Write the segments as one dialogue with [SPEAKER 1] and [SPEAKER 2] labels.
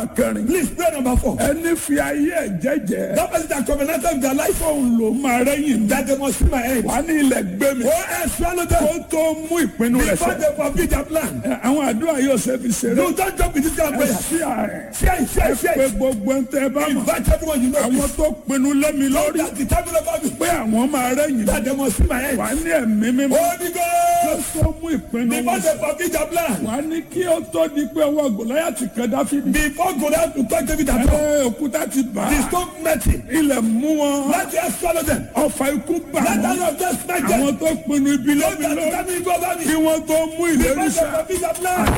[SPEAKER 1] kẹrin.
[SPEAKER 2] Please pray number four.
[SPEAKER 1] ẹni fi ayé ẹ̀ jẹ́jẹ́.
[SPEAKER 2] That person that covenanted with their life.
[SPEAKER 1] fóun ló máa rẹ́yìn mi.
[SPEAKER 2] That they must see my end.
[SPEAKER 1] wà á ní ilẹ̀ gbé mi.
[SPEAKER 2] Oh, and swallow them.
[SPEAKER 1] kó tó mú ìpinnu rẹ̀
[SPEAKER 2] Before
[SPEAKER 1] sẹ́.
[SPEAKER 2] they forbid their plan.
[SPEAKER 1] Ẹ, àwọn àdúrà yóò ṣe fi ṣeré.
[SPEAKER 2] No, don't jump with this kind of
[SPEAKER 1] ẹ
[SPEAKER 2] prayer.
[SPEAKER 1] sí ààrẹ.
[SPEAKER 2] Share it, share it, share
[SPEAKER 1] pé
[SPEAKER 2] it.
[SPEAKER 1] gbogbo ń tẹ́ bá mọ̀.
[SPEAKER 2] Invite everyone you know.
[SPEAKER 1] àwọn tó pinnu lẹ́mi lórí.
[SPEAKER 2] That the time about me.
[SPEAKER 1] pé àwọn máa rẹ́yìn mi.
[SPEAKER 2] That they must see my end.
[SPEAKER 1] wà á ní ẹ̀mí mímọ́.
[SPEAKER 2] Holy
[SPEAKER 1] kó
[SPEAKER 2] Ghost.
[SPEAKER 1] tó mú ìpinnu
[SPEAKER 2] Before
[SPEAKER 1] wọn
[SPEAKER 2] they forbid their plan.
[SPEAKER 1] wà á ní kí ó tó di pé ọwọ́ gòláyàtì kan dáfídì.
[SPEAKER 2] Before go down to touch David at all.
[SPEAKER 1] ẹ òkúta ti bà
[SPEAKER 2] The
[SPEAKER 1] á.
[SPEAKER 2] stone met him.
[SPEAKER 1] ilẹ̀ mú wọn.
[SPEAKER 2] Let them swallow them.
[SPEAKER 1] ọfà ikú bà
[SPEAKER 2] Let
[SPEAKER 1] wọ́n.
[SPEAKER 2] them not just smack them.
[SPEAKER 1] àwọn tó pinnu ibi
[SPEAKER 2] Don't
[SPEAKER 1] lẹ́mi
[SPEAKER 2] just
[SPEAKER 1] lórí.
[SPEAKER 2] tell me go over me.
[SPEAKER 1] kí wọ́n tó mú ìlérí
[SPEAKER 2] Before they
[SPEAKER 1] sẹ́.
[SPEAKER 2] forbid their plan.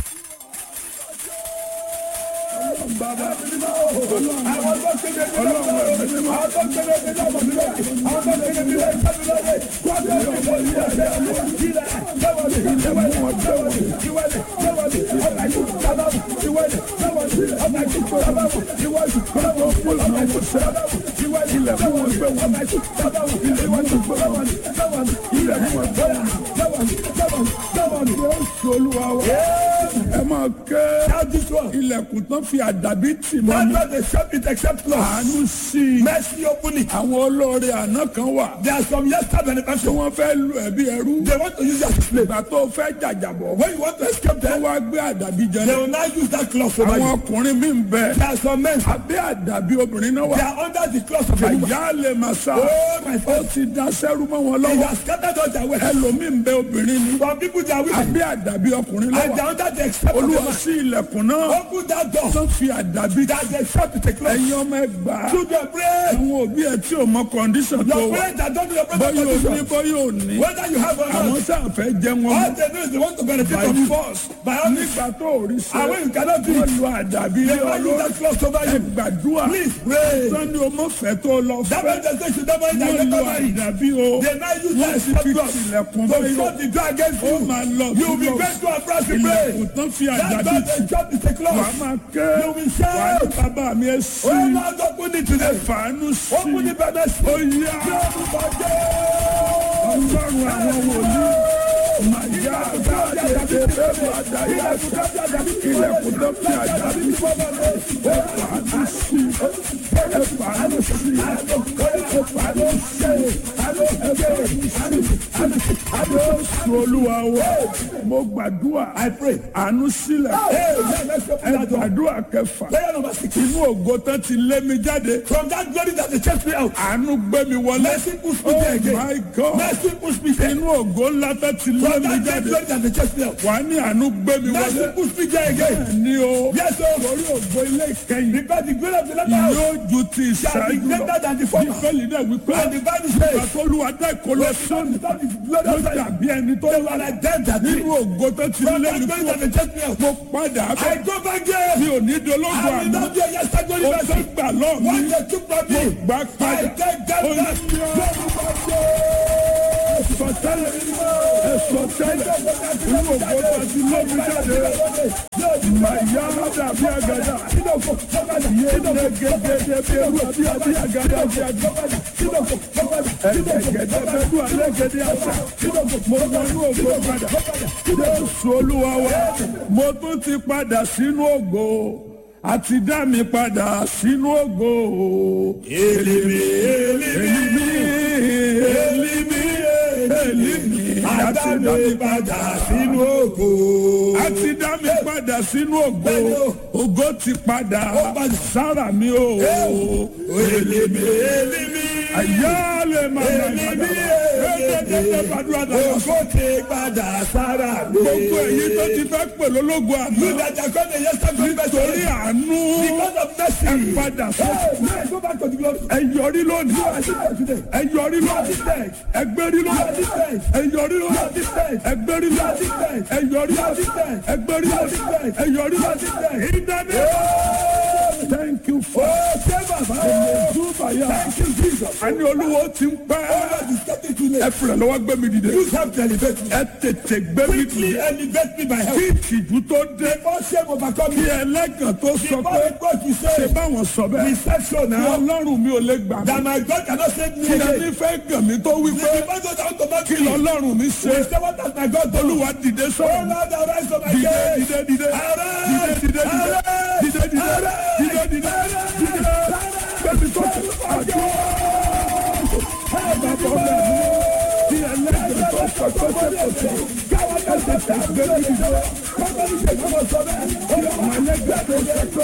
[SPEAKER 1] olúwa wa ẹ máa ké
[SPEAKER 2] Shout this one.
[SPEAKER 1] ilẹ̀kùn tán fi àdàbí tì mọ́
[SPEAKER 2] That's
[SPEAKER 1] mi.
[SPEAKER 2] why they shut it except close.
[SPEAKER 1] àánú sí i.
[SPEAKER 2] Mercy open it.
[SPEAKER 1] àwọn olóore àná kan wà.
[SPEAKER 2] There are some yesterday
[SPEAKER 1] tí
[SPEAKER 2] benefactors.
[SPEAKER 1] wọ́n fẹ́ lu ẹ̀bí ẹrú.
[SPEAKER 2] They want to use that slave.
[SPEAKER 1] ìgbà tó fẹ́ jàjàbọ̀.
[SPEAKER 2] When you want to escape
[SPEAKER 1] wọ́n
[SPEAKER 2] them,
[SPEAKER 1] wá gbé àdàbí jẹ
[SPEAKER 2] they
[SPEAKER 1] náà.
[SPEAKER 2] will now use that cloth over
[SPEAKER 1] àwọn
[SPEAKER 2] you.
[SPEAKER 1] ọkùnrin mi ń bẹ.
[SPEAKER 2] There are some men,
[SPEAKER 1] abẹ́ àdàbí obìnrin náà
[SPEAKER 2] they
[SPEAKER 1] wà.
[SPEAKER 2] are under the cloth of a woman.
[SPEAKER 1] àyà lè máa sá.
[SPEAKER 2] Oh, my
[SPEAKER 1] ó
[SPEAKER 2] friend.
[SPEAKER 1] ti da sẹ́rú mọ́ wọn
[SPEAKER 2] He
[SPEAKER 1] lọ́wọ́.
[SPEAKER 2] has scattered all their wealth.
[SPEAKER 1] ẹlòmíì ń bẹ obìnrin ni.
[SPEAKER 2] Some people, they are women.
[SPEAKER 1] abẹ́ àdàbí ọkùnrin
[SPEAKER 2] And they
[SPEAKER 1] lọ́wọ́.
[SPEAKER 2] are under the except of a
[SPEAKER 1] olúwa
[SPEAKER 2] man.
[SPEAKER 1] sí ilẹ̀kùn náà.
[SPEAKER 2] Open that door.
[SPEAKER 1] tó fi àdàbí.
[SPEAKER 2] That they shut with a cloth.
[SPEAKER 1] ẹ̀yin ọmọ ẹgbàá.
[SPEAKER 2] Children, pray.
[SPEAKER 1] àwọn òbí ẹ tí ò mọ kọ́ndíṣàn tó
[SPEAKER 2] Your
[SPEAKER 1] wà.
[SPEAKER 2] parents that don't do your
[SPEAKER 1] bọ́yọ̀
[SPEAKER 2] brother
[SPEAKER 1] ò ní
[SPEAKER 2] condition.
[SPEAKER 1] bọ́yọ̀ ò ní.
[SPEAKER 2] Whether you have or
[SPEAKER 1] àwọn
[SPEAKER 2] not,
[SPEAKER 1] sáà fẹ́ jẹ wọn
[SPEAKER 2] all
[SPEAKER 1] mọ́.
[SPEAKER 2] they know is they want to benefit
[SPEAKER 1] by
[SPEAKER 2] from you.
[SPEAKER 1] force.
[SPEAKER 2] By all means,
[SPEAKER 1] nígbà tó ò rí ṣe.
[SPEAKER 2] and when you cannot do
[SPEAKER 1] wọ́n
[SPEAKER 2] it,
[SPEAKER 1] lu àdàbí
[SPEAKER 2] they
[SPEAKER 1] lé
[SPEAKER 2] will use
[SPEAKER 1] ọlọ́run.
[SPEAKER 2] that cloth over
[SPEAKER 1] ẹ
[SPEAKER 2] you.
[SPEAKER 1] gbàdúrà.
[SPEAKER 2] Please pray.
[SPEAKER 1] sani o mọ fẹ́ tó lọ
[SPEAKER 2] That
[SPEAKER 1] fẹ́.
[SPEAKER 2] means they say you don't mind that
[SPEAKER 1] wọ́n
[SPEAKER 2] you
[SPEAKER 1] lu
[SPEAKER 2] don't marry.
[SPEAKER 1] àdàbí o.
[SPEAKER 2] They now use
[SPEAKER 1] wọ́n
[SPEAKER 2] that
[SPEAKER 1] sì
[SPEAKER 2] except
[SPEAKER 1] fi
[SPEAKER 2] cloth
[SPEAKER 1] tilẹ̀kùn
[SPEAKER 2] to
[SPEAKER 1] báyọ̀.
[SPEAKER 2] shut the door against
[SPEAKER 1] ó
[SPEAKER 2] you.
[SPEAKER 1] máa lọ
[SPEAKER 2] You will be
[SPEAKER 1] sí
[SPEAKER 2] going to a branch to
[SPEAKER 1] ilẹ̀kùn
[SPEAKER 2] pray.
[SPEAKER 1] tán fi
[SPEAKER 2] That
[SPEAKER 1] àdàbí
[SPEAKER 2] door
[SPEAKER 1] tì.
[SPEAKER 2] they shut with a
[SPEAKER 1] wàá
[SPEAKER 2] cloth.
[SPEAKER 1] máa ké.
[SPEAKER 2] You will
[SPEAKER 1] wàá ní
[SPEAKER 2] shout.
[SPEAKER 1] bàbá mi ẹ sí.
[SPEAKER 2] Oh Lord, open it today.
[SPEAKER 1] fàánú sí.
[SPEAKER 2] Open the bed.
[SPEAKER 1] ó yá. ọlọ́run àwọn wòlíì. màyà dáadé tẹ́lẹ̀ bàdá yá ilẹ̀kùn tán fi àdàbí. ẹ fàánú sí. ẹ fàánú sí. ẹ fàánú sí. Jésù olúwa wa mo gbàdúrà
[SPEAKER 2] I pray.
[SPEAKER 1] àánú sílẹ̀
[SPEAKER 2] Hey, yeah, let's open
[SPEAKER 1] ẹ
[SPEAKER 2] that door.
[SPEAKER 1] gbàdúrà kẹfà
[SPEAKER 2] Prayer number six.
[SPEAKER 1] inú ògo tán ti lé mi jáde
[SPEAKER 2] From that glory that they chased me out.
[SPEAKER 1] àánú gbé mi wọlé
[SPEAKER 2] Mercy push me
[SPEAKER 1] oh
[SPEAKER 2] there again.
[SPEAKER 1] my god
[SPEAKER 2] Mercy push me there.
[SPEAKER 1] inú ògo ńlá tán ti lé
[SPEAKER 2] From
[SPEAKER 1] mi
[SPEAKER 2] that great
[SPEAKER 1] jáde
[SPEAKER 2] glory that they chased me out.
[SPEAKER 1] wà á ní àánú gbé mi
[SPEAKER 2] Mercy
[SPEAKER 1] wọlé
[SPEAKER 2] push me there again.
[SPEAKER 1] ní o
[SPEAKER 2] Yes, sir.
[SPEAKER 1] torí ògo ilé ìkẹyìn
[SPEAKER 2] Because the glory of the latter house
[SPEAKER 1] yóò ju ti
[SPEAKER 2] shall be
[SPEAKER 1] ìṣáájú lọ
[SPEAKER 2] greater than the former.
[SPEAKER 1] bíbélì náà wípé
[SPEAKER 2] And the Bible says,
[SPEAKER 1] àtọ́lùwà dá ìkọlọ sọ́ọ̀nù
[SPEAKER 2] That is glory
[SPEAKER 1] ló
[SPEAKER 2] of the
[SPEAKER 1] dàbí ẹni tó
[SPEAKER 2] They
[SPEAKER 1] wà
[SPEAKER 2] were like them that did.
[SPEAKER 1] nínú ògo tó ti
[SPEAKER 2] From
[SPEAKER 1] lé
[SPEAKER 2] that
[SPEAKER 1] mi
[SPEAKER 2] glory
[SPEAKER 1] kúrò
[SPEAKER 2] that they chased me out.
[SPEAKER 1] mo padà
[SPEAKER 2] I
[SPEAKER 1] bẹ̀
[SPEAKER 2] go back there.
[SPEAKER 1] mi ò ní dológun
[SPEAKER 2] I will
[SPEAKER 1] àná
[SPEAKER 2] not be a yesterday glory
[SPEAKER 1] o tó
[SPEAKER 2] mercy.
[SPEAKER 1] gbà lọ́ọ̀ mi
[SPEAKER 2] What they took from me.
[SPEAKER 1] gbà
[SPEAKER 2] I
[SPEAKER 1] padà
[SPEAKER 2] take that
[SPEAKER 1] Ó
[SPEAKER 2] back.
[SPEAKER 1] ní sọtẹ́lẹ̀ ẹsọtẹ́lẹ̀ inú ògo tó ti lé mi jáde màyà dàbí àgàdà yéé gẹ́gẹ́dẹ́ bí ewu àbí àbí àgàdà bí àgàdà ẹ̀gẹ́gẹ́dẹ́ bẹ́ẹ̀ alẹ́gẹ́dẹ́ àṣà mo wọnú ògo padà jésù olúwa wa mo tún ti padà sínú ògo àti dá mi padà sínú ògo
[SPEAKER 2] Elimi, elimi,
[SPEAKER 1] èlìmí èlìmí èlìmí àti dá mi
[SPEAKER 2] padà sínú ògo.
[SPEAKER 1] àti dá mi padà sínú ògo ògo ti padà sára mi o
[SPEAKER 2] Elimi, elimi,
[SPEAKER 1] àyà lè má má má
[SPEAKER 2] elimi,
[SPEAKER 1] ẹ̀ẹ́dẹ́gbẹ́ gbàdúrà dára
[SPEAKER 2] Ògo ti padà sára mi.
[SPEAKER 1] gbogbo èyí tó ti fẹ́ pè lólógo àná
[SPEAKER 2] You that are going to yesterday glory
[SPEAKER 1] torí
[SPEAKER 2] mercy.
[SPEAKER 1] àánú
[SPEAKER 2] Because of mercy.
[SPEAKER 1] ẹ padà sọ
[SPEAKER 2] Hey, man, go back to the glory.
[SPEAKER 1] ẹ yọrí lónìí
[SPEAKER 2] You are different today.
[SPEAKER 1] ẹ yọrí
[SPEAKER 2] You are
[SPEAKER 1] lónìí
[SPEAKER 2] different.
[SPEAKER 1] ẹ gbérí
[SPEAKER 2] You are
[SPEAKER 1] lónìí
[SPEAKER 2] different.
[SPEAKER 1] ẹ yọrí
[SPEAKER 2] You are
[SPEAKER 1] lónìí
[SPEAKER 2] different.
[SPEAKER 1] ẹ gbérí
[SPEAKER 2] You are
[SPEAKER 1] lónìí
[SPEAKER 2] different.
[SPEAKER 1] ẹ yọrí
[SPEAKER 2] You are
[SPEAKER 1] lónìí
[SPEAKER 2] different.
[SPEAKER 1] ẹ gbérí
[SPEAKER 2] You are
[SPEAKER 1] lónìí
[SPEAKER 2] different.
[SPEAKER 1] ẹ yọrí
[SPEAKER 2] You are
[SPEAKER 1] lónìí
[SPEAKER 2] different.
[SPEAKER 1] ìdáná thank you for
[SPEAKER 2] Oh, save
[SPEAKER 1] Ẹ̀mẹ̀dúbàyà.
[SPEAKER 2] Thank you, Jesus.
[SPEAKER 1] Àní olúwo ti ń pẹ́.
[SPEAKER 2] God is getting to
[SPEAKER 1] Ẹ
[SPEAKER 2] me.
[SPEAKER 1] fìrẹ̀ lọ́wọ́ gbé mi dìde.
[SPEAKER 2] You have to elevate me.
[SPEAKER 1] Ẹ tètè gbé mi
[SPEAKER 2] Quickly
[SPEAKER 1] dìde.
[SPEAKER 2] elevate me by help.
[SPEAKER 1] Kí ìtìjú tó dé.
[SPEAKER 2] Before shame overcome
[SPEAKER 1] Kí
[SPEAKER 2] me.
[SPEAKER 1] ẹlẹ́gàn tó sọ
[SPEAKER 2] Before
[SPEAKER 1] pé
[SPEAKER 2] the God you
[SPEAKER 1] ṣe
[SPEAKER 2] say,
[SPEAKER 1] báwọn sọ bẹ́ẹ̀.
[SPEAKER 2] reception
[SPEAKER 1] Kí
[SPEAKER 2] now.
[SPEAKER 1] ọlọ́run mi ò lè gbà mí.
[SPEAKER 2] That my God cannot save me
[SPEAKER 1] Kí
[SPEAKER 2] again.
[SPEAKER 1] ẹni fẹ́ gàn mí tó wí pé
[SPEAKER 2] The Bible down to
[SPEAKER 1] kí
[SPEAKER 2] me.
[SPEAKER 1] lọ́lọ́run mi ṣe.
[SPEAKER 2] We say what has my God done?
[SPEAKER 1] Olúwa dìde
[SPEAKER 2] Oh
[SPEAKER 1] sọ̀rọ̀.
[SPEAKER 2] Lord, arise on my
[SPEAKER 1] Dìde
[SPEAKER 2] case.
[SPEAKER 1] dìde dìde.
[SPEAKER 2] Arise.
[SPEAKER 1] Dìde dìde dìde.
[SPEAKER 2] Arise.
[SPEAKER 1] Dìde dìde. Dìde dìde. Dìde. Bẹ́ẹ̀ni tó ti àjọ. Bàbá ọ̀gá mi. Kí ẹlẹ́gàn tó sọ pé ṣe kò sí. Káwọn ẹ̀jẹ̀ tẹ̀ gbé mi dìde. Kí àwọn ẹlẹ́gàn tó sọ pé.